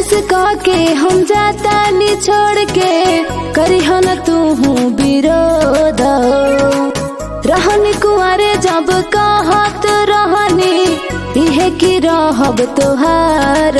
से कह के हम जाता नी छोड़ के करी न तू हूँ विरोध रहनी कुआरे जब कहत रहनी इहे की रहब तोहार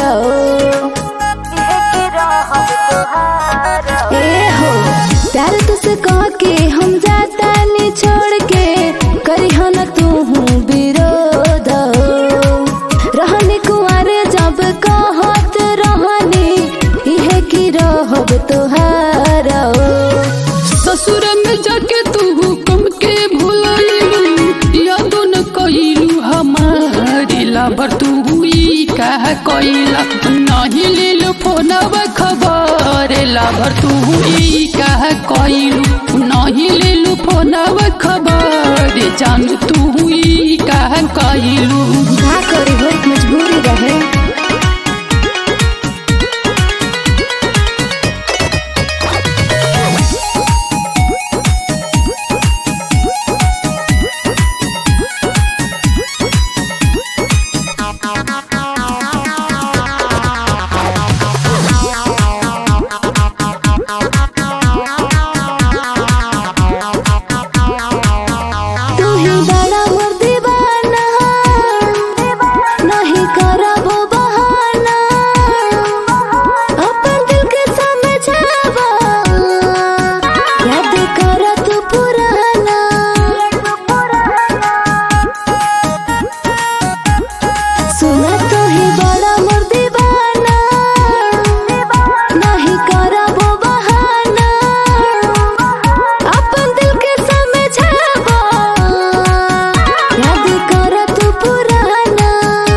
ए हो प्यार तुझसे कह के हम जाता नी छोड़ के करी न तू हूँ विरोध रहनी कुआरे जब कहत रहनी इहे की रहब तोहार ससुर में जाके तू हुक्म के भुलैलू यादो न कइलू हमारी लाबर तू हुई कह कइला नहीं लेलू फोनवा खबर लाबर तू हुई कह कइलू नहीं लेलू फोनवा खबर जान तू हुई कह कइलू का करी हो मजबूरी रहे तू ही बड़ा मोर दीवाना नहीं करबो बहाना अपन दिल के समझावा याद कर तू पुराना सुना तू ही बड़ा मोर दीवाना नहीं करबो बहाना अपन दिल के समझावा याद कर तू पुराना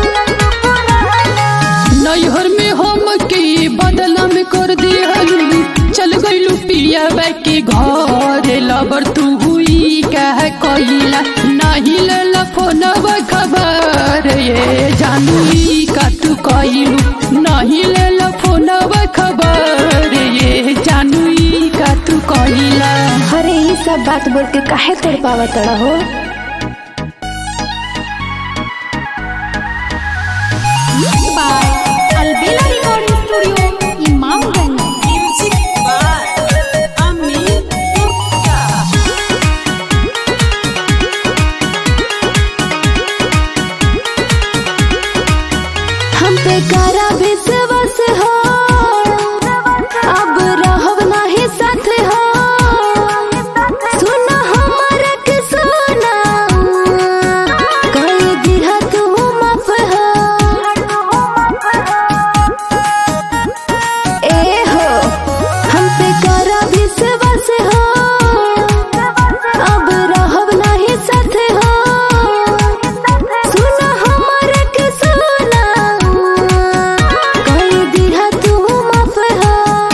नैहर में हम के बदला में कर दिहलू चल गइलू पिया के घर लबर तू हुई कह कइला नहीं लेला फोनवा खबर ये जानू ई का तू कइलू नहीं लेला फोनवा खबर ये जानू ई का तू कइला अरे ये सब बात बोल के काहे तोड़ पावा तड़ा हो by Albela Recording Studio, Imamganj. Music by Amin Gupta. हम पे करा विश्वास हो अब रहब नहीं साथ हो सुना हमारा के सुना कई दिहा तू माफ हो ए हो हम पे करा विश्वास हो अब रहब नहीं साथ हो सुना हमारा के सुना कई दिहा तू माफ हो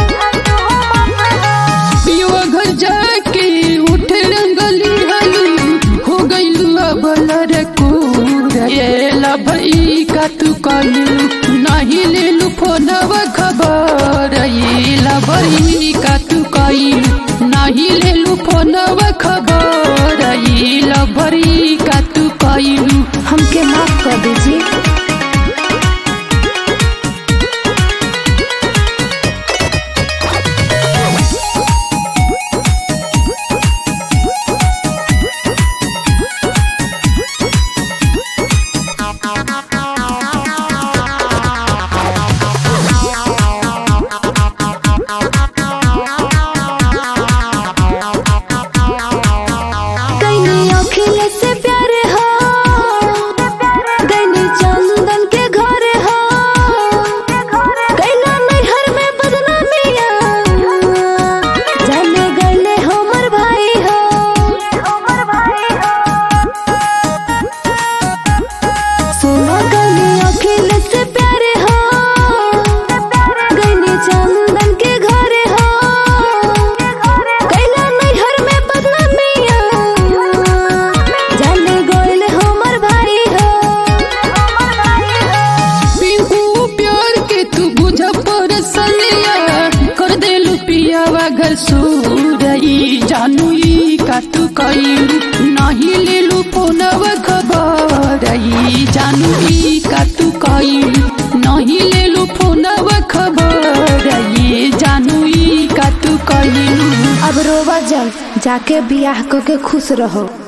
पियुआ घर जाके उठ रंगली हलू हो गइलू अब लड़कूर ये लभई का तू कलू नहीं लेलू फोनवा खबर ये लभई का तू कइलू नहीं लेलू फोनवा खबर ये लभई का तू कइलू हमके माफ कर दीजिए कैनी अखिल से प्यार हो कैनी चंदन के घर हो कैला नैहर में बदनामिया जाने गईले हमर भाई हो सुनो कैनी अखिल से प्यार हो कैनी चंदन के घर हो कैला नैहर में बदनामिया जाने गईले हमर भाई हो पिंकू प्यार के तू बुझ पर सलिया कर देलू पियावा घर सूरई जानू ई का तू कइलू नहीं लेलू फोनवा खबर ई जानू ई का तू कइलू नहीं लेलू फोनवा खबर रोवा जल जाके बियाह क के खुश रहो